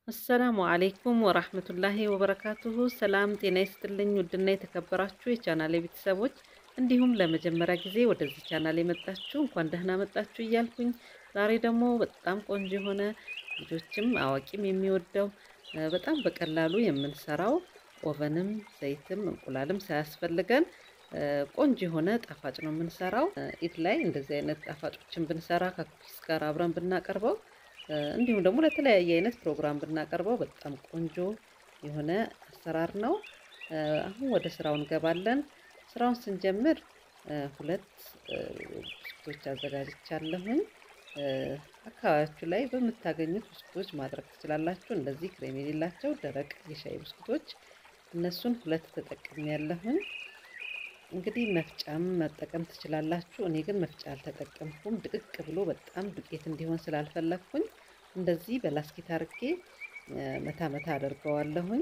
አሰላሙ አሌይኩም ወራህመቱላሂ ወበረካቱሁ። ሰላም ጤና ይስጥልኝ። ውድና የተከበራችሁ የቻናሌ ቤተሰቦች እንዲሁም ለመጀመሪያ ጊዜ ወደዚህ ቻናል የመጣችሁ እንኳን ደህና መጣችሁ እያልኩኝ ዛሬ ደግሞ በጣም ቆንጆ የሆነ ልጆችም አዋቂም የሚወደው በጣም በቀላሉ የምንሰራው ኦቨንም ዘይትም እንቁላልም ሳያስፈልገን ቆንጆ የሆነ ጣፋጭ ነው የምንሰራው። ኢድ ላይ እንደዚህ አይነት ጣፋጮችን ብንሰራ ከኩኪስ ጋር አብረን ብናቀርበው እንዲሁም ደግሞ ለተለያየ አይነት ፕሮግራም ብናቀርበው በጣም ቆንጆ የሆነ አሰራር ነው። አሁን ወደ ስራው እንገባለን። ስራውን ስንጀምር ሁለት ብስኩቶች አዘጋጅቻለሁኝ። አካባቢያችሁ ላይ በምታገኙት ብስኩቶች ማድረግ ትችላላችሁ። እንደዚህ ክሬም የሌላቸው ደረቅ የሻይ ብስኩቶች እነሱን ሁለት ተጠቅሜ ያለሁኝ። እንግዲህ መፍጫም መጠቀም ትችላላችሁ። እኔ ግን መፍጫ አልተጠቀምኩም። ድቅቅ ብሎ በጣም ዱቄት እንዲሆን ስላልፈለግኩኝ እንደዚህ በላስኪት አርጌ መታ መታ አደርገዋለሁኝ።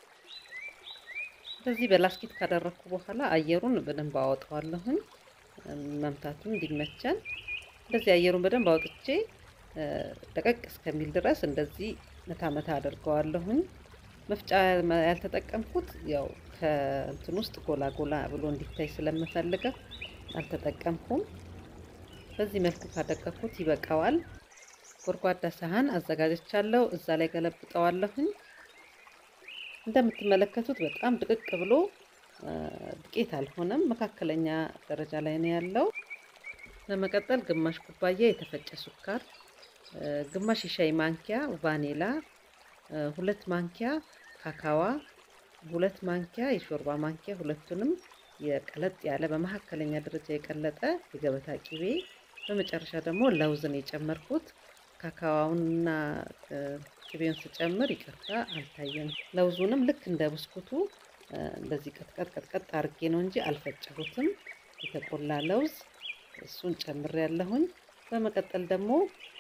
እንደዚህ በላስኪት ካደረግኩ በኋላ አየሩን በደንብ አወጣዋለሁኝ፣ መምታቱን እንዲመቸን። እንደዚህ አየሩን በደንብ አውጥቼ ደቀቅ እስከሚል ድረስ እንደዚህ መታ መታ አደርገዋለሁኝ። መፍጫ ያልተጠቀምኩት ያው ከእንትን ውስጥ ጎላ ጎላ ብሎ እንዲታይ ስለምፈልገ አልተጠቀምኩም። በዚህ መልኩ ካደቀኩት ይበቃዋል። ጎድጓዳ ሳህን አዘጋጀቻለሁ። እዛ ላይ ገለብጠዋለሁኝ። እንደምትመለከቱት በጣም ድቅቅ ብሎ ዱቄት አልሆነም፣ መካከለኛ ደረጃ ላይ ነው ያለው። በመቀጠል ግማሽ ኩባያ የተፈጨ ሱካር፣ ግማሽ የሻይ ማንኪያ ቫኒላ፣ ሁለት ማንኪያ ካካዋ ሁለት ማንኪያ የሾርባ ማንኪያ ሁለቱንም የቀለጥ ያለ በመካከለኛ ደረጃ የቀለጠ የገበታ ቂቤ፣ በመጨረሻ ደግሞ ለውዝን የጨመርኩት። ካካዋውንና ቂቤውን ስጨምር ይቅርታ አልታየም። ለውዙንም ልክ እንደ ብስኩቱ እንደዚህ ቀጥቀጥ ቀጥቀጥ አርጌ ነው እንጂ አልፈጨሁትም። የተቆላ ለውዝ እሱን ጨምሬ ያለሁኝ። በመቀጠል ደግሞ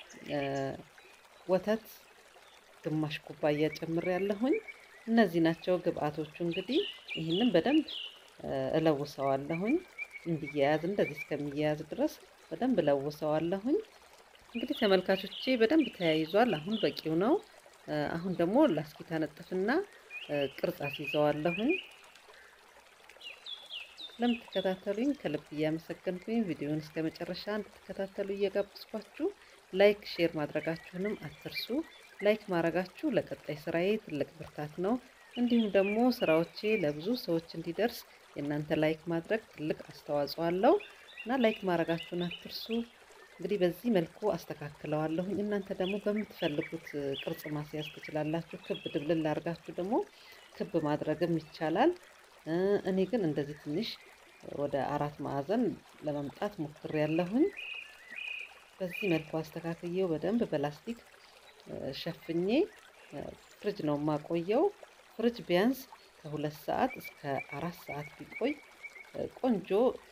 ወተት ግማሽ ኩባያ ጨምሬ ያለሁኝ። እነዚህ ናቸው ግብአቶቹ። እንግዲህ ይህንን በደንብ እለውሰዋለሁኝ እንዲያያዝ እንደዚህ እስከሚያያዝ ድረስ በደንብ እለውሰዋለሁኝ። እንግዲህ ተመልካቾቼ በደንብ ተያይዟል። አሁን በቂው ነው። አሁን ደግሞ ላስኪት አነጥፍና ቅርጽ አስይዘዋለሁኝ። ለምትከታተሉኝ ከልብ እያመሰገንኩኝ ቪዲዮውን እስከ መጨረሻ እንድትከታተሉ እየጋበዝኳችሁ ላይክ፣ ሼር ማድረጋችሁንም አትርሱ። ላይክ ማድረጋችሁ ለቀጣይ ስራዬ ትልቅ ብርታት ነው። እንዲሁም ደግሞ ስራዎቼ ለብዙ ሰዎች እንዲደርስ የእናንተ ላይክ ማድረግ ትልቅ አስተዋጽኦ አለው እና ላይክ ማድረጋችሁን አትርሱ። እንግዲህ በዚህ መልኩ አስተካክለዋለሁኝ። እናንተ ደግሞ በምትፈልጉት ቅርጽ ማስያዝ ትችላላችሁ። ክብ ድብልል አድርጋችሁ ደግሞ ክብ ማድረግም ይቻላል። እኔ ግን እንደዚህ ትንሽ ወደ አራት ማዕዘን ለመምጣት ሞክሬያለሁኝ። በዚህ መልኩ አስተካክዬው በደንብ በላስቲክ ሸፍኜ ፍሪጅ ነው የማቆየው። ፍሪጅ ቢያንስ ከሁለት ሰዓት እስከ አራት ሰዓት ቢቆይ ቆንጆ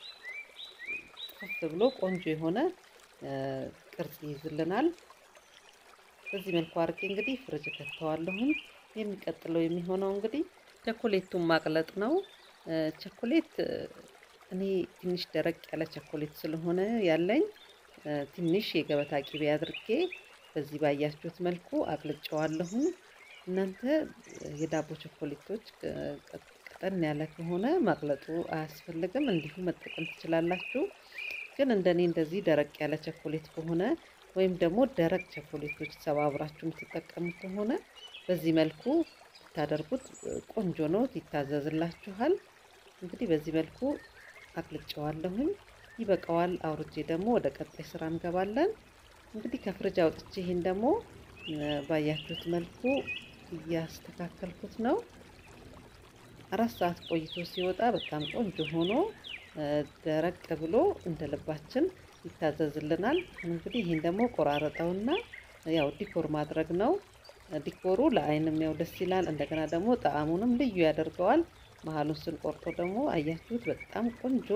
ጥፍት ብሎ ቆንጆ የሆነ ቅርጽ ይይዝልናል። በዚህ መልኩ አድርጌ እንግዲህ ፍሪጅ ከተዋለሁኝ። የሚቀጥለው የሚሆነው እንግዲህ ቸኮሌቱን ማቅለጥ ነው። ቸኮሌት እኔ ትንሽ ደረቅ ያለ ቸኮሌት ስለሆነ ያለኝ ትንሽ የገበታ ቂቤ አድርጌ በዚህ ባያችሁት መልኩ አቅልጨዋለሁኝ። እናንተ የዳቦ ቸኮሌቶች ቀጠን ያለ ከሆነ ማቅለጡ አያስፈልግም፣ እንዲሁ መጠቀም ትችላላችሁ። ግን እንደኔ እንደዚህ ደረቅ ያለ ቸኮሌት ከሆነ ወይም ደግሞ ደረቅ ቸኮሌቶች ሰባብራችሁ የምትጠቀሙ ከሆነ በዚህ መልኩ ብታደርጉት ቆንጆ ነው፣ ይታዘዝላችኋል። እንግዲህ በዚህ መልኩ አቅልጨዋለሁኝ። ይበቃዋል። አውርጄ ደግሞ ወደ ቀጣይ ስራ እንገባለን። እንግዲህ ከፍሪጅ አውጥቼ ይሄን ደግሞ ባያችሁት መልኩ እያስተካከልኩት ነው። አራት ሰዓት ቆይቶ ሲወጣ በጣም ቆንጆ ሆኖ ደረቅ ብሎ እንደ ልባችን ይታዘዝልናል። እንግዲህ ይሄን ደግሞ ቆራረጠውና ያው ዲኮር ማድረግ ነው። ዲኮሩ ለአይንም ያው ደስ ይላል። እንደገና ደግሞ ጣዕሙንም ልዩ ያደርገዋል። መሀሉን ስንቆርጦ ደግሞ አያችሁት በጣም ቆንጆ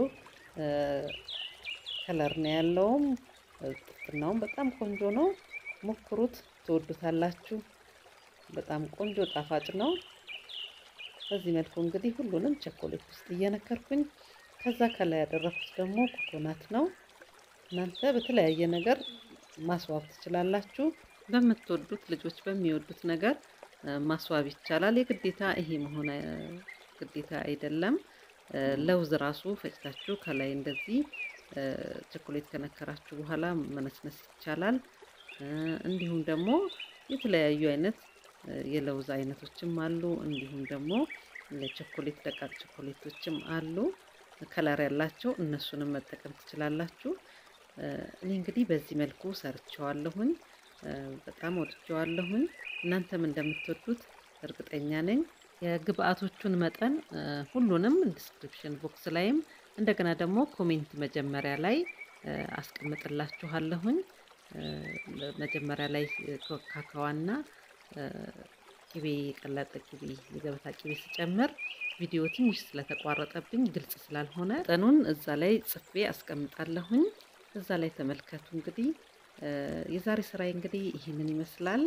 ከለር ነው ያለውም ጥፍጥናውም በጣም ቆንጆ ነው። ሞክሩት፣ ትወዱታላችሁ። በጣም ቆንጆ ጣፋጭ ነው። በዚህ መልኩ እንግዲህ ሁሉንም ቸኮሌት ውስጥ እየነከርኩኝ ከዛ ከላይ ያደረኩት ደግሞ ኮኮናት ነው። እናንተ በተለያየ ነገር ማስዋብ ትችላላችሁ። በምትወዱት ልጆች በሚወዱት ነገር ማስዋብ ይቻላል። የግዴታ ይሄ መሆን ግዴታ አይደለም። ለውዝ ራሱ ፈጭታችሁ ከላይ እንደዚህ ቸኮሌት ከነከራችሁ በኋላ መነስነስ ይቻላል። እንዲሁም ደግሞ የተለያዩ አይነት የለውዝ አይነቶችም አሉ። እንዲሁም ደግሞ ቸኮሌት ደቃቅ ቸኮሌቶችም አሉ ከለር ያላቸው እነሱንም መጠቀም ትችላላችሁ። እኔ እንግዲህ በዚህ መልኩ ሰርቸዋለሁኝ። በጣም ወድጀዋለሁኝ። እናንተም እንደምትወዱት እርግጠኛ ነኝ። የግብአቶቹን መጠን ሁሉንም ዲስክሪፕሽን ቦክስ ላይም እንደገና ደግሞ ኮሜንት መጀመሪያ ላይ አስቀምጥላችኋለሁኝ። መጀመሪያ ላይ ካካዋና ቅቤ የቀለጠ ቅቤ የገበታ ቅቤ ሲጨምር ቪዲዮ ትንሽ ስለተቋረጠብኝ ግልጽ ስላልሆነ መጠኑን እዛ ላይ ጽፌ አስቀምጣለሁኝ። እዛ ላይ ተመልከቱ። እንግዲህ የዛሬ ስራዬ እንግዲህ ይህንን ይመስላል።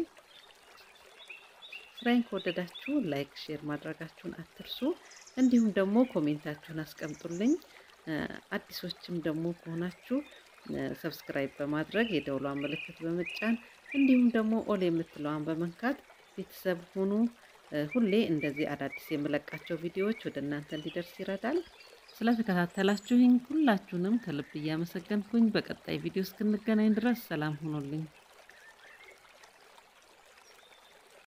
ስራዬን ከወደዳችሁ ላይክ፣ ሼር ማድረጋችሁን አትርሱ። እንዲሁም ደግሞ ኮሜንታችሁን አስቀምጡልኝ። አዲሶችም ደግሞ ከሆናችሁ ሰብስክራይብ በማድረግ የደውሏን ምልክት በመጫን እንዲሁም ደግሞ ኦል የምትለዋን በመንካት ቤተሰብ ሁኑ። ሁሌ እንደዚህ አዳዲስ የምለቃቸው ቪዲዮዎች ወደ እናንተ እንዲደርስ ይረዳል። ስለተከታተላችሁኝ ሁላችሁንም ከልብ እያመሰገንኩኝ በቀጣይ ቪዲዮ እስክንገናኝ ድረስ ሰላም ሁኑልኝ።